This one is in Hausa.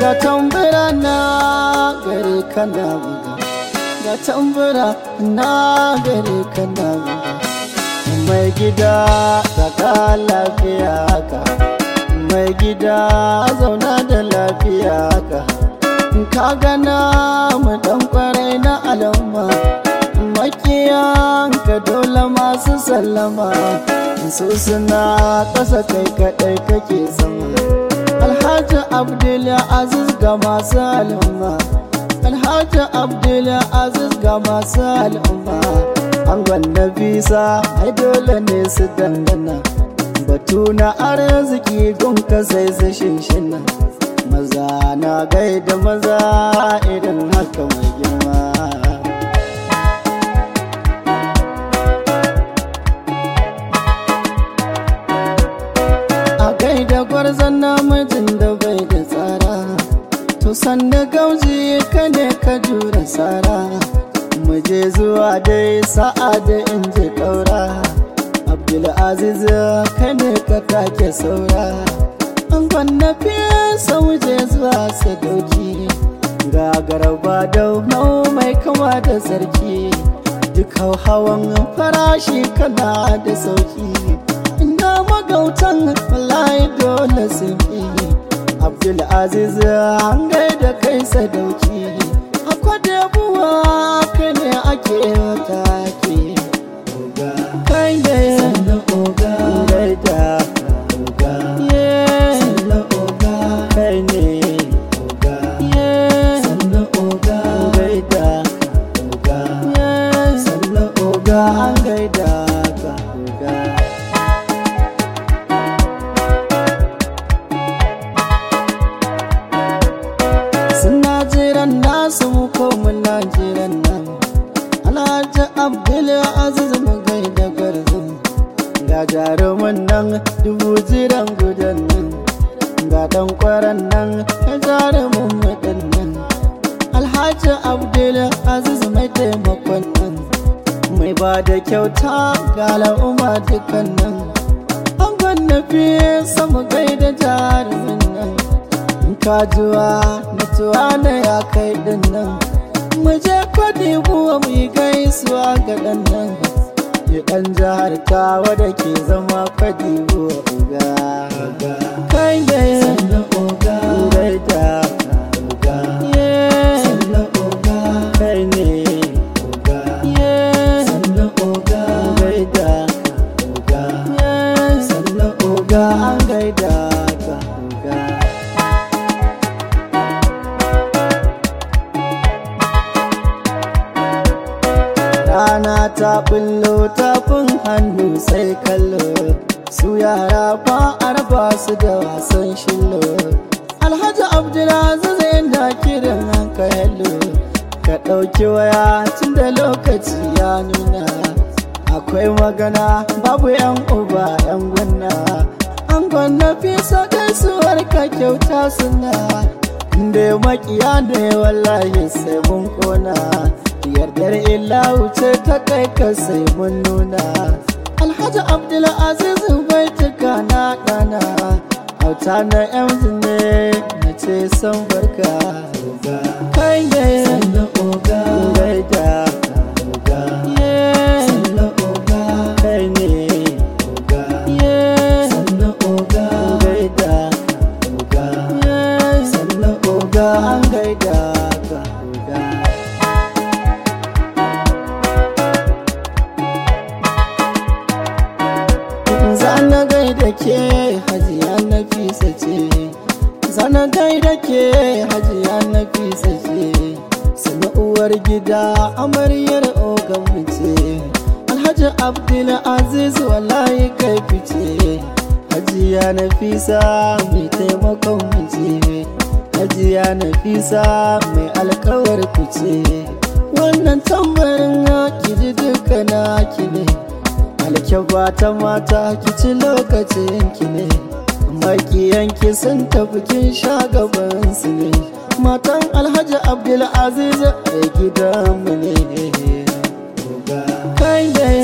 ga tambura na gare ka na buga ga tambura na gare ka na buga mai gida daga lafiya ka mai gida zauna da lafiya ka ka gana mu dan kwarai na al'umma makiyan ka dole masu sallama su suna ƙasa kai kaɗai kake sama alhaji abdul aziz ga masu al'umma alhaji abdul aziz ga masu al'umma an gwanda bisa ai dole ne su dangana batu na arziki gunka sai su shinshina maza na gaida maza idan haka mai girma a gaida gwarzon namijin da bai da tsara to sanda gauji ka ne ka jura tsara mu je zuwa dai sa'a da in je ƙaura abdulaziz ka ne ka take saura an kwanna fiye sau je zuwa sadauki ga garba da nau mai kama da sarki duk hawan farashi kana da sauki ina magautan wallahi dole sun fi abdulaziz an gaida kai sadauki akwai da buwa kai ne ake wata ke kai ne oga gaida oga yeah sannan oga kai ne oga yeah sannan oga gaida oga yeah sannan oga ga an gaida ka ga suna jiran nasu mu ko muna jiran nan alhaji abdul aziz mu gaida gwarzon ga jaruman nan dubu jiran gudan nan ga dan kwaran nan ka jarumin mutan nan alhaji abdul aziz mai taimakon nan mai ba da kyauta ga al'umma dukan nan an gwanna fiye sama gaida jarumin nan in kajuwa mutuwa na ya kai din nan mu je kwadi buwa mu yi gaisuwa ga dan nan ya dan jihar tawa da ke zama kwadi buwa uga kai da sannan oga gaida oga yeah sannan oga kai ne oga yeah sannan oga gaida oga yeah sannan ga oga an gaida ka ga rana ta bullo tafin hannu sai kallo su yara fa arba su da wasan shillo alhaji abdulaziz inda kiran hanka hello ka ɗauki waya tun da lokaci ya nuna akwai magana babu yan uba yan gwanna an gwanna fi so gaisuwar ka kyauta suna inda makiya ne wallahi sai mun kona yardar illa wuce ta kai ka sai mun nuna alhaji abdulaziz bai tuka na dana hauta na yan ne na ce san barka kai ne sannan oga gaida oga yeah sannan oga kai ne oga yeah sannan oga gaida oga yeah sannan ga oga an gaida ka ga zana gaida ke hajiya na fisa ce zana gaida ke hajiya na fisa ce sana uwar gida amaryar ogan ce alhaji abdul aziz wallahi kai fice hajiya na fisa mai taimakon mace hajiya na fisa mai alkawar fice wannan tambarin ki ji duka na ki ne alkyaba ta mata ki ci lokacin ki ne makiyanki sun tafi kin sha gaban su ne matan alhaji abdulaziz a gidanmu ne oga kai da